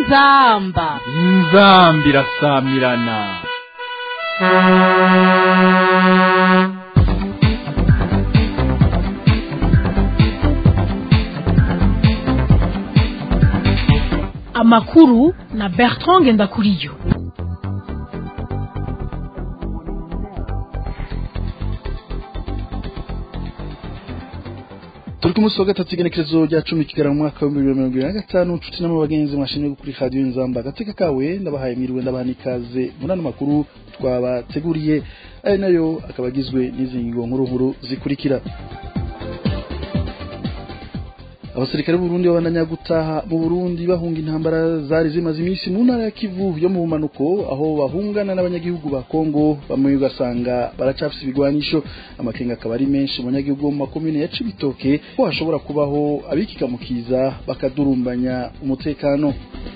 inzamba inzambi irasamirana amakuru na bertrand ngendakuriyo turi ku munsi wa gatatu igenekerezo rya cumi kigera mu mwaka w'ibihumbi bibiri na mirongo ibiri na gatanu nshuti n'abagenzi mwashimye kuri radiyo inzamba agateka kawe ndabahaye mwiriwe ndabaha n'ikaze muri ano makuru twabateguriye ari nayo akaba agizwe n'izi ngingo nkuru nkuru zikurikira abasirikare b'uburundi babandanya gutaha mu burundi bahunga intambara zari zimaze iminsi mu ntara ya kivu yo mu bumanuko aho bahungana n'abanyagihugu ba kongo bamwe ugasanga baracafise ibigwanisho amakenga akaba ari menshi mu banyagihugu bo mu makomine ya cibitoke ko hashobora kubaho abikikamukiza bakadurumbanya umutekano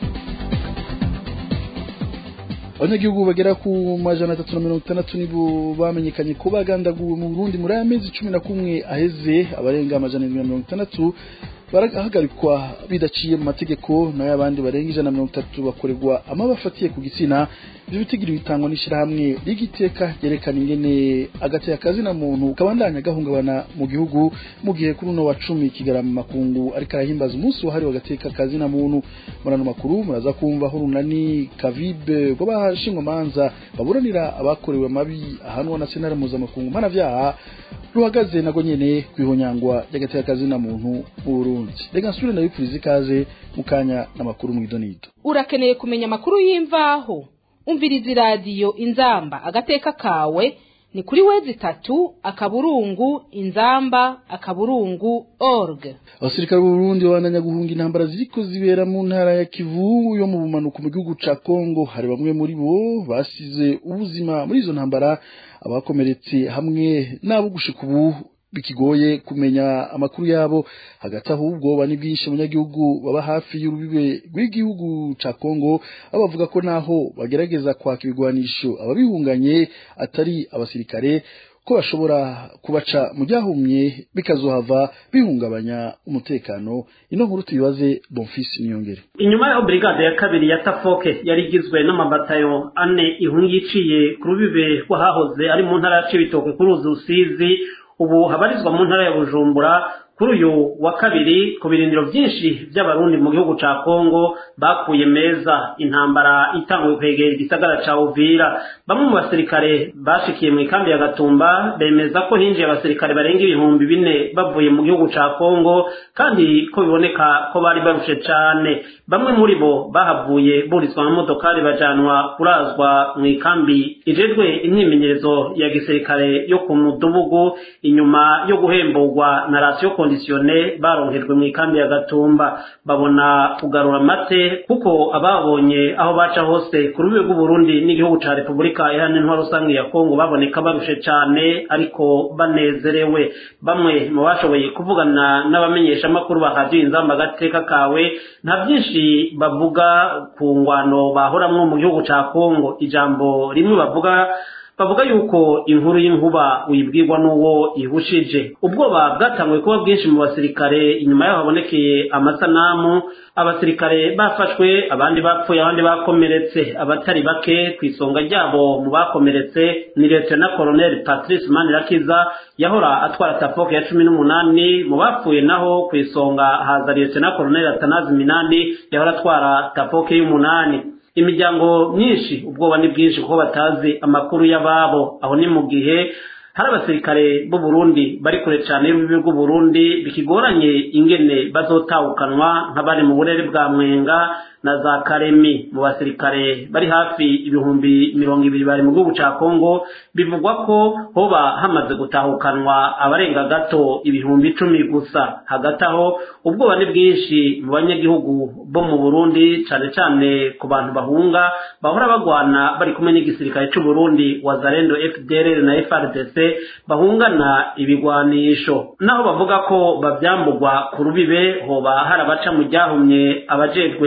abanyagihugu bagera ku majana atatu na mirongo itandatu nibo bamenyekanye ko bagandaguwe mu burundi muri aya mezi cumi na kumwe aheze abarenga amajana indwi na mirongo itandatu barahagarikwa bidaciye mu mategeko nayo abandi barenga ijana na mirongo itatu bakorerwa amaba afatiye ku gitsina ivyo bitigiri bitangwa n'ishirahamwe ry'igiteka ryerekana ingene agateka kazina muntu kabandanya gahungabana mu gihugu mu gihe kuri uno wa cumi kigarama makungu ariko arahimbaza umunsi wahariwe agateka kazina muntu muri ano makuru muraza kumva aho urunani kavibe rw'abashingwamanza baburanira abakorewe amabi ahanwa na senare mpuzamakungu mpanavyaha ruhagaze nago nyene kwihonyangwa ry'agateka kazina muntu mu Burundi reka nsubire ndabipfuriza ikaze mu kanya n'amakuru mu idonido urakeneye kumenya amakuru y'imvaho umviriza iradiyo inzamba agateka kawe ni kuri wezi itatu akaburungu inzamba akaburungu org abasirikare b'u Burundi babandanya guhunga intambara ziriko zibera mu ntara ya Kivu yo mu bumanuko mu gihugu ca Kongo hari bamwe muri bo basize ubuzima muri izo ntambara abakomeretse hamwe n'abo gushika ubu bikigoye kumenya amakuru yabo hagati aho ubwoba ni bwinshi abanyagihugu baba hafi y'urubibe rw'igihugu ca Kongo abavuga ko naho bagerageza kwaka ibigwanisho ababihunganye atari abasirikare ko bashobora kubaca mu byahumye bikazohava bihungabanya umutekano ino nkuru tuyibaze Bonfils Niyongere inyuma ya brigade ya kabiri ya Tafoke yari igizwe n'amabatayo ane ihungi iciye ku rubibe rw'ahahoze ari mu ntara ya Cibitoke ku ruzi Rusizi ubu habarizwa mu ntara ya Bujumbura kuri uyu wa kabiri ku birindiro byinshi by'abarundi mu gihugu ca Kongo bakuye meza intambara itanguye kwegera igisagara ca Uvira bamwe mu basirikare bashikiye mu ikambi ya Gatumba bemeza ko hinjiye abasirikare barenga ibihumbi bine bavuye mu gihugu ca Kongo kandi ko biboneka ko bari barushe cane bamwe muri bo bahavuye burizwa mu modokari bajanwa kurazwa mu ikambi ijejwe imyimenyerezo ya gisirikare yo ku mudugudu inyuma yo guhemburwa na rasiyo kondisiyone baronkejwe mu ikambi ya gatumba babona kugarura amate kuko ababonye aho baca hose ku rubibe rw'uburundi n'igihugu ca repubulika iharanira intwaro rusange ya kongo baboneka barushe cane ariko banezerewe bamwe mu bashoboye kuvugana n'abamenyeshamakuru ba radiyo inzamba agateka kawe nta byinshi bavuga ku ngwano bahoramwo mu gihugu ca kongo ijambo rimwe bavuga bavuga yuko inkuru y'inkuba uyibwirwa n'uwo ihushije ubwoba bwatanguye kuba bwinshi mu basirikare inyuma yaho habonekeye amasanamu abasirikare bafashwe abandi bapfuye abandi bakomeretse abatari bake ku isonga ryabo mu bakomeretse ni na colonel patrice manirakiza yahora atwara tafoke ya cumi n'umunani mu bapfuye naho ku isonga haza na colonel atanazi minani yahora atwara tafoke y'umunani imiryango myinshi ubwoba ni bwinshi kuko batazi amakuru y'ababo aho ni mu gihe hari abasirikare b'u Burundi bari kure cyane y'urubibi rw'u Burundi bikigoranye ingene bazotawukanwa nk'abari mu burere bwa mwenga na za karemi mu basirikare bari hafi ibihumbi mirongo ibiri bari mu gihugu ca Kongo bivugwa ko hoba hamaze gutahukanwa abarenga gato ibihumbi icumi gusa hagati aho ubwoba ni bwinshi mu banyagihugu bo mu Burundi cane cane ku bantu bahunga bahora bagwana bari kumwe n'igisirikare c'u Burundi wazalendo FDLR na FRDC bahungana ibigwanisho naho bavuga ko bavyambugwa ku rubibe hoba hari abaca mu ryahumye abajejwe kubi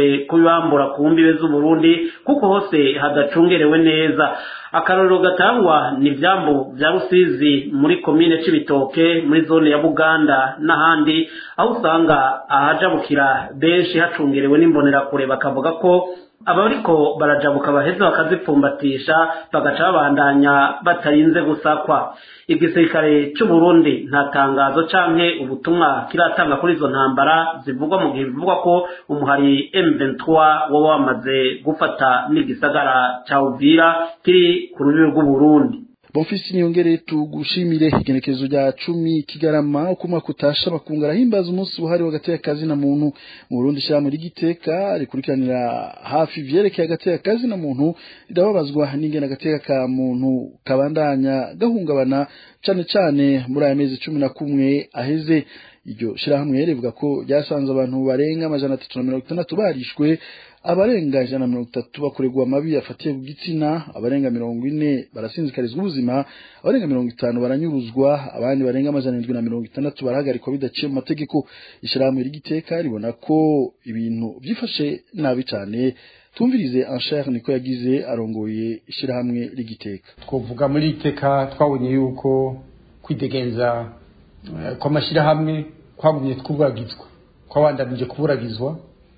kubibambura ku mbibe z'uburundi kuko hose hadacungerewe neza akarorero gatangwa ni ivyambu vya rusizi muri komine c'ibitoke muri zone ya buganda n'ahandi aho usanga ahajabukira benshi hacungerewe n'imbonerakure bakavuga ko abariko barajabuka baheza bakazipfumbatisha bagaca babandanya batarinze gusakwa igisirikare c'uburundi nta tangazo canke ubutumwa kiratanga kuri izo ntambara zivugwa mu gihe bivugwa ko umuhari M23 woba wamaze gufata n'igisagara ca Uvira kiri ku rubibi rw'uburundi Bonfisi niyongere tugushimire igenekerezo rya cumi kigarama uko umwaka utasha bakunga arahimbaza umunsi buhari w'agateka kazi na muntu mu Burundi shyirahamwe ry'igiteka rikurikiranira hafi ivyerekeye agateka kazi na muntu rirababazwa n'ingene agateka ka muntu kabandanya gahungabana cane cane muri aya mezi cumi na kumwe aheze iryo shirahamwe rivuga ko ryasanze abantu barenga amajana atatu na mirongo itandatu barishwe abarenga ijana na mirongo itatu bakorerwa amabi afatiye ku gitsina abarenga mirongo ine barasinzikarizwa ubuzima abarenga mirongo itanu baranyuruzwa abandi barenga amajana indwi na mirongo itandatu barahagarikwa bidaciye mu mategeko ishyirahamwe ry'igiteka ribona ko ibintu byifashe nabi cyane tumvirize anshere niko yagize arongoye ishyirahamwe ry'igiteka twavuga muri iteka twabonye yuko kwidegenza kw'amashyirahamwe kwagumye twubagizwa kwabandanije kuburagizwa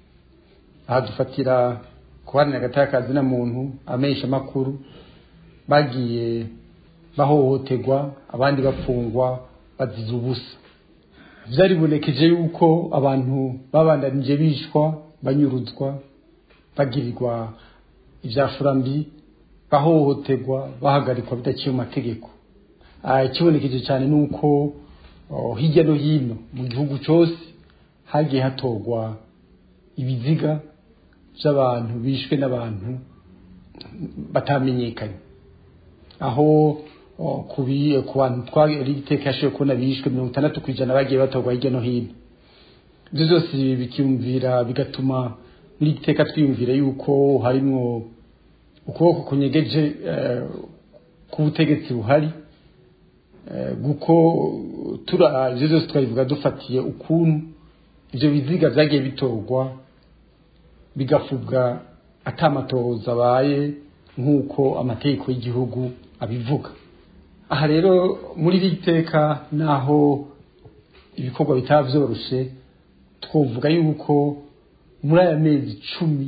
aha dufatira kuharanira agatakazi na muntu amenyesha amakuru bagiye bahohoterwa abandi bafungwa bazize ubusa byaribonekeje yuko abantu babandanije bishwa banyuruzwa bagirirwa ibyafurambi bahohoterwa bahagarikwa bidaciye mu mategeko ikibonekeje cyane ni uko hirya no hino mu gihugu cyose hagiye hatorwa ibiziga by'abantu bishwe n'abantu batamenyekanye aho ku bantu twari iteka yashoboye kubona bishwe mirongo itandatu ku ijana bagiye batorwa hirya no hino ibyo byose bikiyumvira bigatuma muri iteka twiyumvira yuko harimo ukuboko kunyegeje k'ubutegetsi buhari kuko tura ibyo byose twabivuga dufatiye ukuntu ibyo biziga byagiye bitorwa bigafubwa atamatoza abaye nk'uko amategeko y'igihugu abivuga aha rero muri iri teka naho ibikorwa bitaba byoroshye twavuga yuko muri aya mezi cumi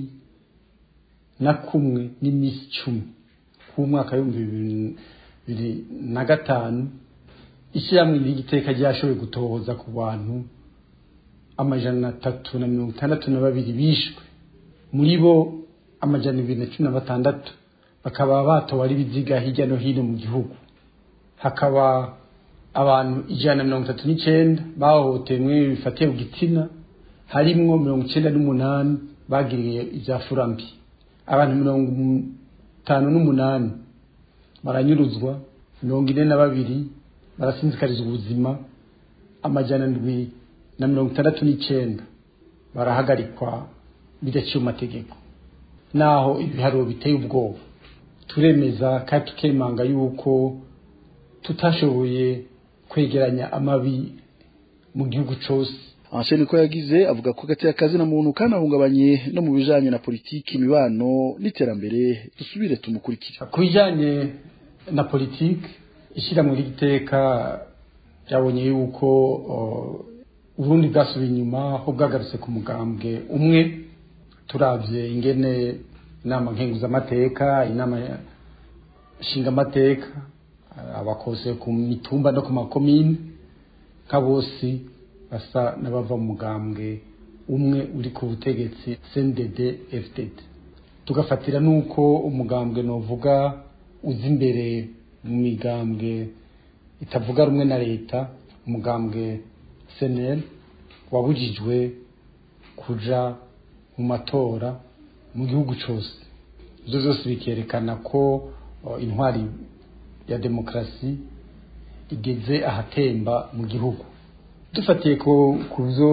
na kumwe n'iminsi icumi k'umwaka w'ibihumbi bibiri na gatanu ishyirahamwe ry'igiteka ryashoboye gutohoza ku bantu amajana atatu na mirongo itandatu na babiri bishwe muri bo amajana ibiri na cumi na batandatu bakaba batowe ari ibiziga hirya no hino mu gihugu hakaba abantu ijana na mirongo itatu n'icyenda bahohotewe bifatiye ku gitsina harimwo mirongo icyenda n'umunani bagiriye ibya furambi abantu mirongo itanu n'umunani baranyuruzwa mirongo ine na babiri barasinzikarizwa ubuzima amajana ndwi na mirongo itandatu n'icyenda barahagarikwa bidaciye amategeko naho ibiharuro biteye ubwoba turemeza kandi tukemanga yuko tutashoboye kwegeranya amabi mu gihugu cyose Anshe niko yagize avuga ko gateye akazi na muntu kanahungabanye no mu bijanye na politiki imibano n'iterambere dusubire tumukurikira ku bijanye na politiki ishyirahamwe ry'igiteka byabonye yuko uburundi bwasubiye inyuma aho bwagarutse ku mugambwe umwe turabye ingene inama nkenguzamateka inama nshingamateka abakose ku mitumba no ku makomine nka bose basa n'abava mu mugambwe umwe uri ku butegetsi CNDD FDD tugafatira nuko umugambwe novuga uzi imbere mu migambwe itavuga rumwe na leta umugambwe senel wabujijwe kuja mu matora mu gihugu cyose ibyo byose bikerekana ko intwari ya demokarasi igeze ahatemba mu gihugu dufatiye ku byo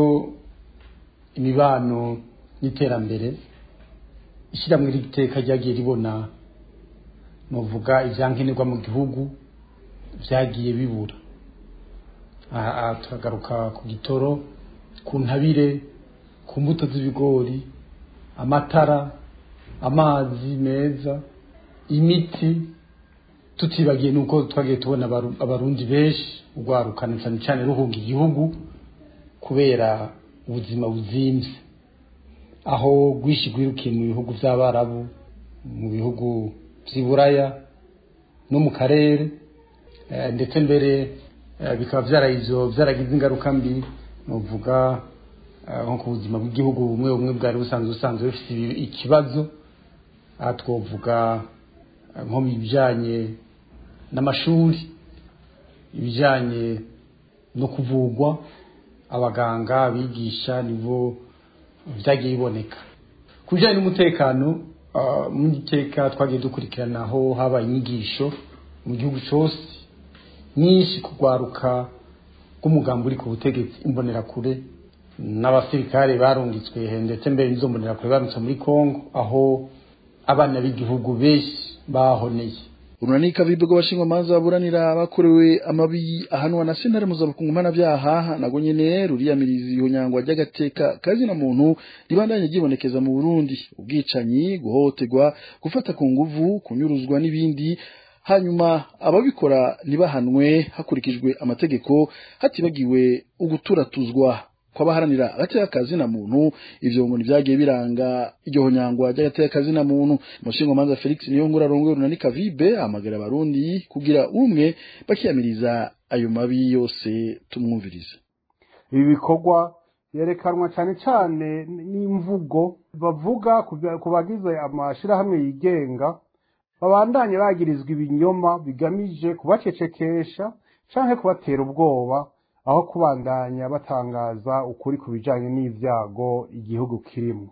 imibano n'iterambere ishyirahamwe ry'iteka ryagiye ribona nuvuga ibyankenerwa mu gihugu byagiye bibura aha turagaruka ku gitoro ku ntabire ku mbuto z'ibigori amatara amazi meza imiti tutibagiye nuko twagiye tubona abaru- abarundi benshi urwarukana cyane cyane ruhunga igihugu kubera ubuzima buzimvye aho rwishi rwirukiye mu bihugu by'abarabu mu bihugu by'iburaya no mu karere eh, ndetse mbere eh, bikaba byaragize byaragize ingaruka mbi nuvuga eh, nko ku buzima bw'igihugu bumwe bumwe bwari busanzwe busanzwe bufite ibi- ikibazo aha twovuga eh, nko mu bijyanye n'amashuri ibijyanye no kuvugwa abaganga abigisha nibo byagiye biboneka ku bijyanye n'umutekano ah, mu iteka twagiye dukurikirana aho habaye inyigisho mu gihugu cyose nyinshi kugwaruka rw'umugambi uri ku butegetsi imbonerakure n'abasirikare barungitswe ndetse mbere n'izo mbonerakure barungitswe muri kongo aho abana b'igihugu benshi bahoneye urunanika vibe rw'abashinjwamanza baburanira bakorewe amabi ahanwa na sentare mpuzamakungu mpanabyaha nago nyene ruriyamiriza ihonyangwa ry'agateka kazina muntu ribandanye ryibonekeza mu burundi ubwicanyi guhohoterwa gufata ku nguvu kunyuruzwa n'ibindi hanyuma ababikora ntibahanwe hakurikijwe amategeko hatibagiwe uguturatuzwa kw'abaharanira agateka kazina muntu ivyo ngo ntibyagiye biranga iryo honyangwa ry'agateka kazina muntu umushingamanza felix niyongura arongoye runanika vibe ahamagara abarundi kugira umwe bakiyamiriza ayo mabi yose tumwumvirize ibi bikorwa yerekanwa cyane cyane n'imvugo bavuga ku bya- ku bagize amashirahamwe yigenga babandanye bagirizwa ibinyoma bigamije kubacecekesha canke kubatera ubwoba aho kubandanya batangaza ukuri ku bijanye n'ivyago igihugu kirimo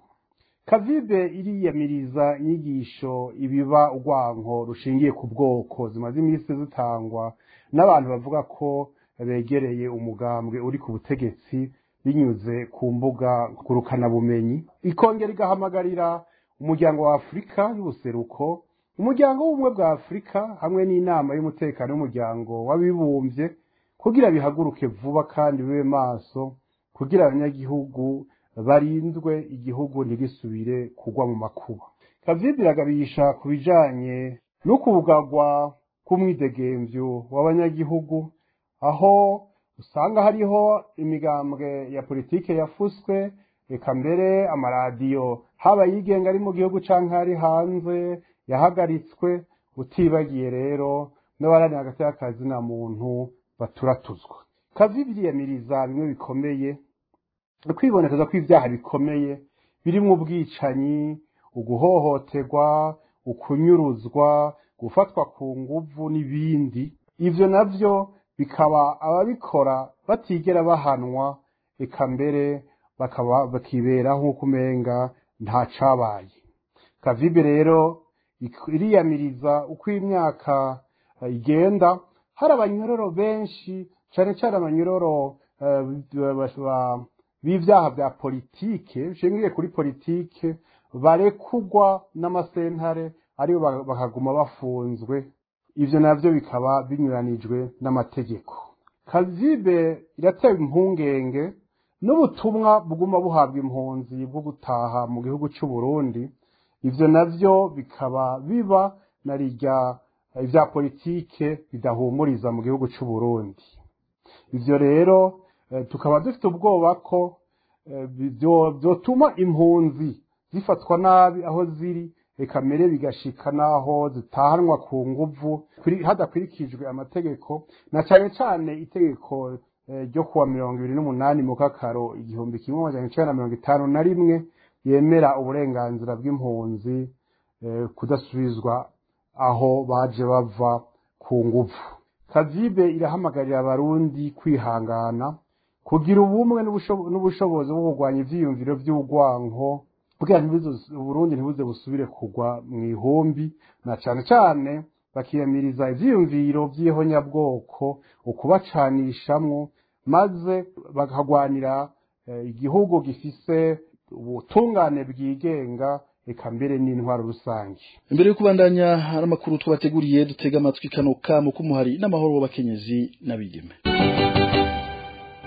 kavibe iriyamiriza inyigisho ibiba urwanko rushingiye ku bwoko zimaze iminsi zitangwa n'abantu bavuga ko begereye umugambwe uri ku butegetsi binyuze ku mbuga ngurukanabumenyi ikongera igahamagarira umuryango wa afurika y'ubuseruko umuryango w'ubumwe bwa afurika hamwe n'inama y'umutekano w'umuryango w'abibumbye kugira bihaguruke vuba kandi bibe maso kugira abanyagihugu barindwe igihugu ntigisubire kugwa mu makuba kavibi iragabisha ku bijanye n'ukubugagwa k'umwidegemvyo w'abanyagihugu aho usanga hariho imigambwe ya politike yafuswe reka mbere amaradiyo haba yigenga ari mu gihugu canke ari hanze yahagaritswe utibagiye rero n'abaranira hagati y'akazi na muntu baturatuzwa kavibi iriyamiriza bimwe bikomeye kwibonekeza ko ibyaha bikomeye birimwo ubwicanyi uguhohoterwa ukunyuruzwa gufatwa ku nguvu n'ibindi ivyo navyo bikaba ababikora batigera bahanwa eka mbere bakaba bakibera nk'uko umenga nta cabaye kavibe rero ik- iriyamiriza uko imyaka eh, igenda hari abanyororo benshi cane cane abanyororo eh, ba- ba- b'ivyaha bya politike bishingiye kuri politike barekugwa n'amasentare aribo ba- bakaguma bafunzwe ivyo navyo bikaba binyuranijwe n'amategeko kazibe iratewe impungenge n'ubutumwa buguma buhabwa impunzi bwo gutaha mu gihugu c'u Burundi ivyo navyo bikaba biba na rirya ivya politike bidahumuriza mu gihugu c'u Burundi ivyo rero eh, tukaba dufite ubwoba ko eh, byo- vyotuma impunzi zifatwa nabi aho ziri reka mbere bigashika n'aho zitahanwa ku nguvu kuri- hadakurikijwe amategeko na cane cane itegeko eh, ryo kuwa mirongo ibiri n'umunani mu kakaro igihumbi kimwe amajana icenda na mirongo itanu na rimwe yemera uburenganzira bw'impunzi eh, kudasubizwa aho baje bava ku nguvu kazibe irahamagarira abarundi kwihangana kugira ubumwe n'ubusho- n'ubushobozi bwo kurwanya ivyiyumviro vy'urwanko kugira ntibizo- uburundi ntibuze busubire kugwa mu ihumbi na cane cane bakiyamiriza ivyiyumviro vy'ihonyabwoko ukubacanishamwo maze bakagwanira eh, igihugu gifise ubutungane bwigenga eka mbere n'intwaro rusange imbere yo kubandanya hari amakuru tubateguriye dutega amatwi kano kamo k'umuhari n'amahoro w'abakenyezi n'abigeme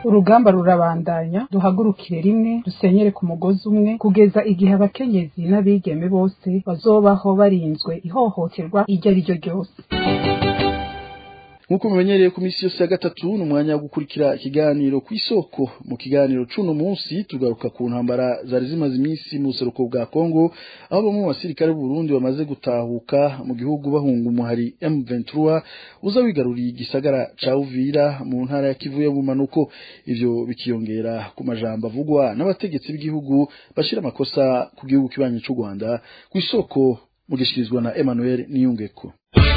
urugamba rurabandanya duhagurukire rimwe dusenyere ku mugozi umwe kugeza igihe abakenyezi n'abigeme bose bazobaho barinzwe ihohoterwa iryo ari ryo ryose nk'uko mumenyereye ku minsi yose ya gatatu ni umwanya wo gukurikira ikiganiro ku isoko mu kiganiro c'uno munsi tugaruka ku ntambara zari zimaze iminsi mu buseruko bwa kongo aho bamwe mu basirikare b'uburundi bamaze gutahuka mu gihugu bahunga umuhari m23 uza wigaruriye igisagara ca uvira mu ntara ya kivu yo mu manuko ivyo bikiyongera ku majambo avugwa n'abategetsi b'igihugu bashira amakosa ku gihugu kibanyi c'u rwanda ku isoko mugishikirizwa na emmanuel niyungeko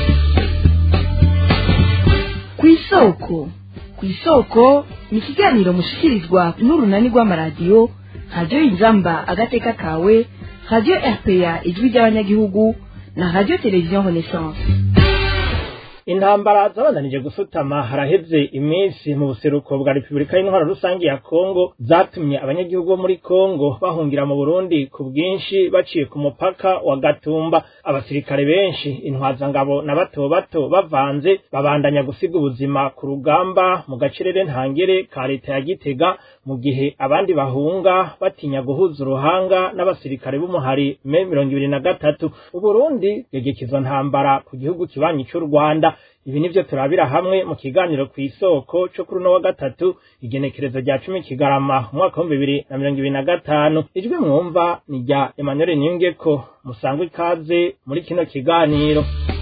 kw'isoko kw'isoko ni ikiganiro mushikirizwa n'urunani rw'amaradiyo radiyo inzamba agateka kawe radiyo rpa ijwi ry'abanyagihugu na radiyo televiziyo renaissance intambara zabandanije gusutama haraheze iminsi mu buseruko bwa repubulika y'intwaro rusange ya kongo zatumye abanyagihugu bo muri kongo bahungira mu burundi ku bwinshi baciye ku mupaka wa gatumba abasirikare benshi intwazangabo na bato bato bavanze babandanya gusiga ubuzima ku rugamba mu gacerere ntangere ka leta ya gitega mu gihe abandi bahunga batinya guhuza uruhanga n'abasirikare b'umuhari me mirongo ibiri na gatatu uburundi bwegeka izo ntambara ku gihugu kibanyi cy'u rwanda ibi nivyo turabira hamwe mu kiganiro ku isoko co kuri uno wa gatatu igenekerezo rya cumi kigarama umwaka w'ibihumbi bibiri na mirongo ibiri na gatanu ijwi mwumva ni rya emmanuel niyungeko musangwe ikaze muri kino kiganiro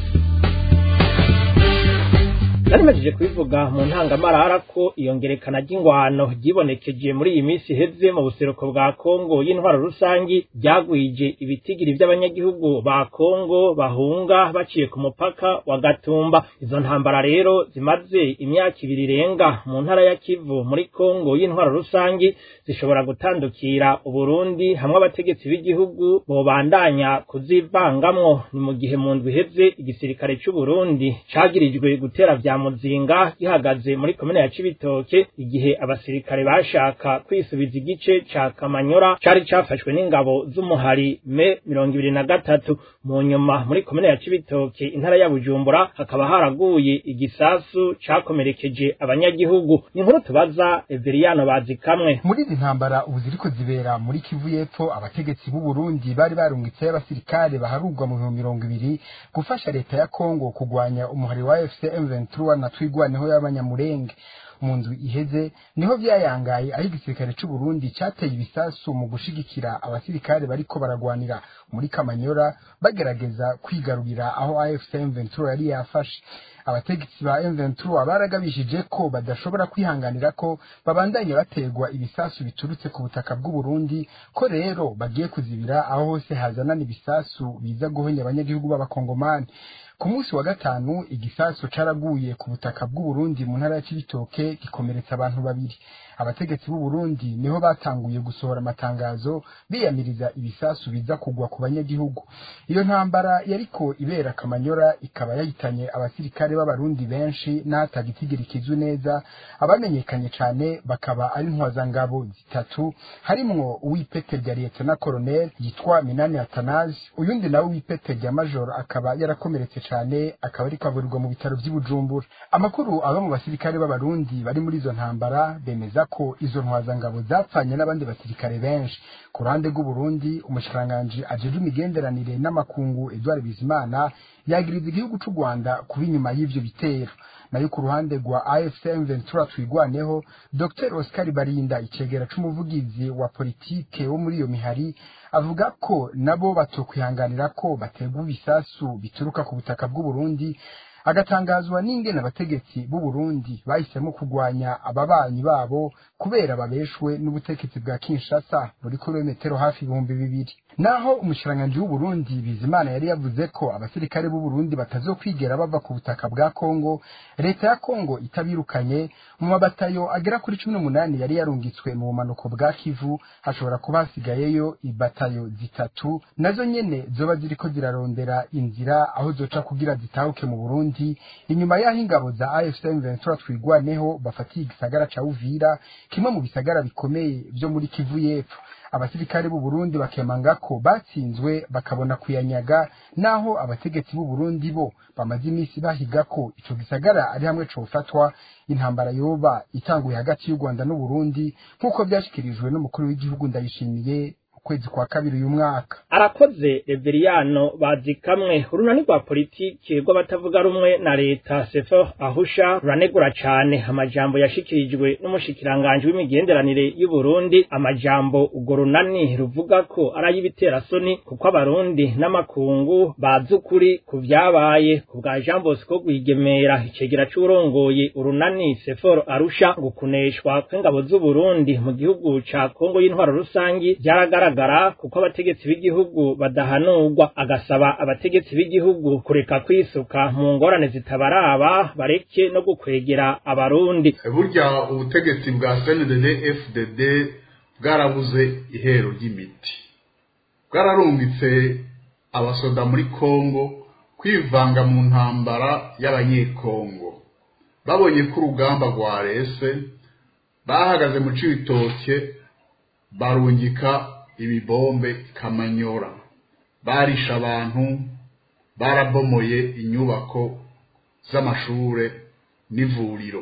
narimajije kubivuga mu ntangamarara ko iyongerekana ry'ingwano ryibonekeje muri iyi minsi iheze mu buseruko bwa kongo y'intwaro rusangi ryagwije ibitigiri vy'abanyagihugu ba kongo bahunga baciye ku mupaka wa gatumba izo ntambara rero zimaze imyaka ibiri irenga mu ntara ya kivu muri kongo y'intwaro rusangi zishobora gutandukira uburundi hamwe abategetsi b'igihugu bobandanya kuzivangamwo ni mu gihe mu ndwi iheze igisirikare c'uburundi cagirijwe gutera vya muzinga gihagaze muri komine ya cibitoke igihe abasirikare bashaka kwisubiza igice ca kamanyora cari cafashwe n'ingabo z'umuhari me mirongo ibiri na gatatu mu nyuma muri komine ya cibitoke intara ya bujumbura hakaba haraguye igisasu cakomerekeje abanyagihugu ni inkuru tubaza everiyano bazi kamwe muri izi ntambara ubu ziriko zibera muri kivu y'epfo abategetsi b'u Burundi bari barungitseyo abasirikare baharurwa mu bihumbi mirongo ibiri gufasha leta ya kongo kugwanya umuhari wa fc m23 na twigwaneho y'abanyamurenge mu ndwi iheze niho vyayangaye aho igisirikare c'u Burundi cateye ibisasu mu gushigikira abasirikare bariko baragwanira muri Kamanyora bagerageza kwigarurira aho AFC M23 yari yafashe abategetsi ba M23 baragabishije ko badashobora kwihanganira ko babandanya baterwa ibisasu biturutse ku butaka bw'u Burundi ko rero bagiye kuzibira aho hose hazanana ibisasu biza guhonya abanyagihugu b'abakongomani ku munsi wa gatanu igisasu caraguye ku butaka bw'u Burundi mu ntara ya Cibitoke gikomeretsa abantu babiri abategetsi b'u Burundi niho batanguye gusohora amatangazo biyamiriza ibisasu biza kugwa ku banyagihugu iyo ntambara yariko ibera Kamanyora ikaba yahitanye abasirikare b'abarundi benshi n'ahatagitigiri kizwe neza abamenyekanye cane bakaba ari ntwazangabo zitatu harimwo uw'ipete rya Lieutenant Colonel yitwa Minani Atanazi uyundi nawe w'ipete rya Major akaba yarakomeretse cane akaba ariko avurirwa mu bitaro vy'i Bujumbura amakuru aba mu basirikare b'abarundi bari muri izo ntambara bemeza ko izo ntwazangabo zapfanye n'abandi basirikare benshi ku ruhande rw'u Burundi umushikiranganji ajejwe imigenderanire n'amakungu Edouard Bizimana yagiriza igihugu c'u Rwanda kuba inyuma y'ivyo bitero nayo ku ruhande rwa AFCM Ventura twigwaneho Dr Oscar Barinda icegera c'umuvugizi wa politike wo muri iyo mihari avuga ko nabo batokwihanganira ko baterwa ibisasu bituruka ku butaka bw'u Burundi agatangazwa n'ingene abategetsi b'u Burundi bahisemo kugwanya ababanyi babo kubera babeshwe n'ubutegetsi bwa Kinshasa muri kilometero hafi ibihumbi bibiri naho umushikiranganji w'u Burundi Bizimana yari yavuze ko abasirikare b'u Burundi batazokwigera bava ku butaka bwa Kongo leta ya Kongo itabirukanye mu mabatayo agera kuri cumi n'umunani yari yarungitswe mu bumanuko bwa Kivu hashobora kuba hasigayeyo ibatayo zitatu nazo nyene zoba ziriko zirarondera inzira aho zoca kugira zitahuke mu Burundi inyuma y'aho ingabo za AFC M23 twigwaneho bafatiye igisagara ca Uvira kimwe mu bisagara bikomeye vyo muri Kivu y'epfo abasirikare b'u Burundi bakemanga ko batsinzwe bakabona kuyanyaga naho abategetsi b'u Burundi bo bamaze iminsi bahiga ko ico gisagara ari hamwe cofatwa intambara yoba itanguye hagati y'u Rwanda n'u Burundi nk'uko byashikirijwe n'umukuru w'igihugu ndayishimiye kwezi kwa kabiri uyu mwaka arakoze reveriyano bazi kamwe urunani rwa politiki rw'abatavuga rumwe na leta sefo ahusha ruranegura cane amajambo yashikirijwe n'umushikiranganji w'imigenderanire y'u Burundi amajambo urwo runani ruvuga ko ari ay'ibiterasoni kuko abarundi n'amakungu bazi ukuri ku vyabaye ku bwa Jean Bosco Rwigemera icegera c'urongoye urunani seforo arusha ngo kuneshwa kw'ingabo z'u Burundi mu gihugu ca Kongo y'intwaro rusangi vyaragaragara bigaragara kuko abategetsi b'igihugu badahanurwa agasaba abategetsi b'igihugu kureka kwisuka mu ngorane zitabaraba bareke no gukwegera abarundi burya ubutegetsi bwa CNDD FDD bwarabuze ihero ry'imiti bwararungitse abasoda muri Kongo kwivanga mu ntambara y'abanyekongo babonye ko urugamba rwarese bahagaze mu cibitoke barungika ibibombe kamanyora barisha abantu barabomoye inyubako z'amashure n'ivuriro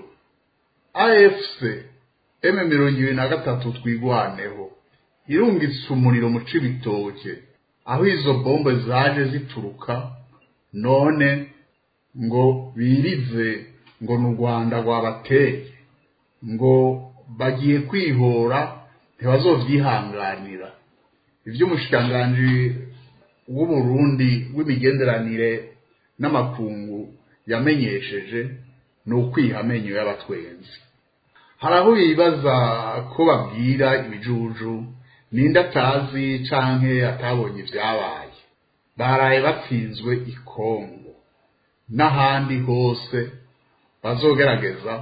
afc m mirongo ibiri na gatatu twigwaneho irungitse umuriro mu cibitoke aho izo bombe zaje zituruka none ngo birize ngo ni u rwanda rwabateye ngo bagiye kwihora ntibazovyihanganira ivy'umushikiranganji w'uburundi w'imigenderanire n'amakungu yamenyesheje ni ukwiha amenyo y'abatwenzi hari aho bibaza ko babwira ibijuju ninde atazi canke atabonye ivyabaye baraye batsinzwe ikongo n'ahandi hose bazogerageza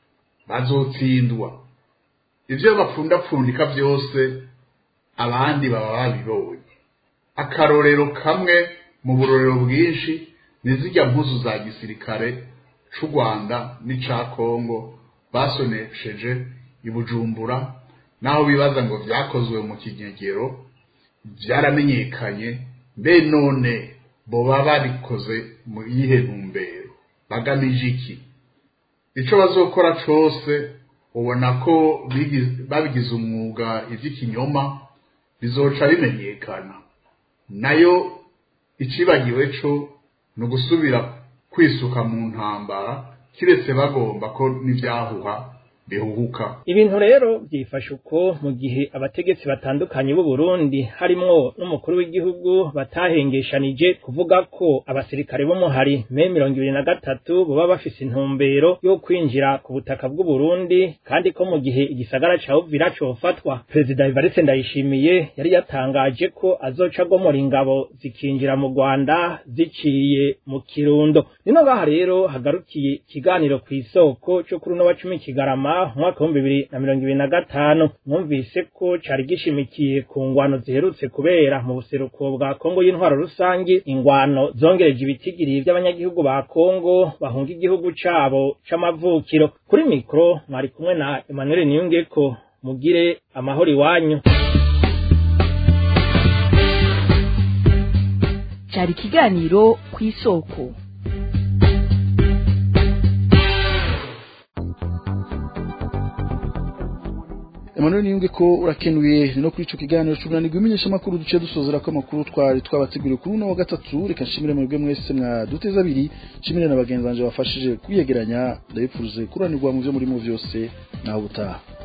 bazotsindwa ivyo bapfundapfundika vyose abandi baba babibonye akarorero kamwe mu burorero bwinshi ni zirya mpuzu za gisirikare c'u rwanda n'ica kongo basonesheje i bujumbura naho bibaza ngo vyakozwe mu kinyegero vyaramenyekanye mbe none boba babikoze mu yihe ntumbero bagamije iki ico bazokora cose ubona ko babigize umwuga ivy'ikinyoma bizoca bimenyekana nayo icibagiwe co ni ugusubira kwisuka mu ntambara kiretse bagomba ko n'ivyahuha bihuhuka ibintu rero byifashe uko mu gihe abategetsi batandukanye b'u Burundi harimwo n'umukuru w'igihugu batahengeshanije kuvuga ko abasirikare b'umuhari me mirongo ibiri na gatatu baba bafise intumbero yo kwinjira ku butaka bw'u Burundi kandi ko mu gihe igisagara ca Uvira cofatwa Perezida Evariste Ndayishimiye yari yatangaje ko azoca agomora ingabo zikinjira mu Rwanda ziciye mu Kirundo nino ngaha rero hagarukiye ikiganiro ku isoko cyo kuri uno wa cumi Kigarama umwaka w'ibihumbi bibiri na mirongo ibiri na gatanu mwumvise ko cari gishimikiye ku ngwano ziherutse kubera mu buseruko bwa kongo y'intwaro rusangi ingwano zongereje ibitigiri vy'abanyagihugu ba kongo bahunga igihugu cabo c'amavukiro kuri mikro mwari kumwe na emmanuel niyungeko mugire amahoro iwanyu cari ikiganiro ku isoko Emmanuel Niyunge ko urakenuye no kuri ico kiganiro cy'umunani gwimenyesha makuru duce dusozera ko makuru twari twabateguriye kuri uno wa gatatu reka nshimire mwebwe mwese mwaduteza abiri nshimire na bagenzi banje bafashije kwiyegeranya ndabipfuruze kuranirwa mu byo murimo vyose naho butaha